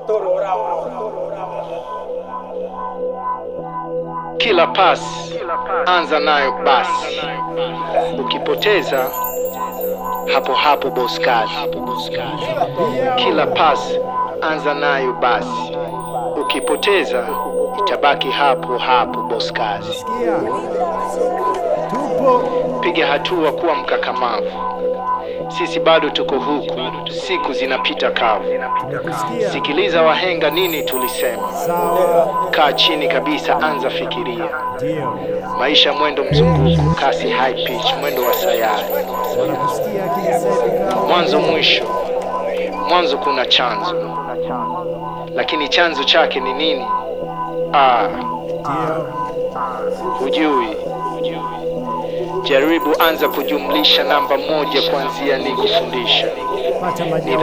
Kila pasi anza nayo basi, ukipoteza hapo hapo boss kazi. Kila pasi anza nayo basi, ukipoteza itabaki hapo hapo boss kazi. Sikia, tupo Piga hatua, kuwa mkakamavu. Sisi bado tuko huku, siku zinapita kavu. tumekusikia. Sikiliza wahenga, nini tulisema? Sawa, Kaa chini kabisa, anza fikiria. ndio Maisha mwendo mzunguko, kasi high pitch, mwendo wa sayari, nakusikia. Akili safi kawa mwanzo mwisho. Mwanzo kuna chanzo, lakini chanzo chake ni nini? Ah, ndio hujui. Jaribu anza kujumlisha namba moja kuanzia nikufundisha. pata majibu.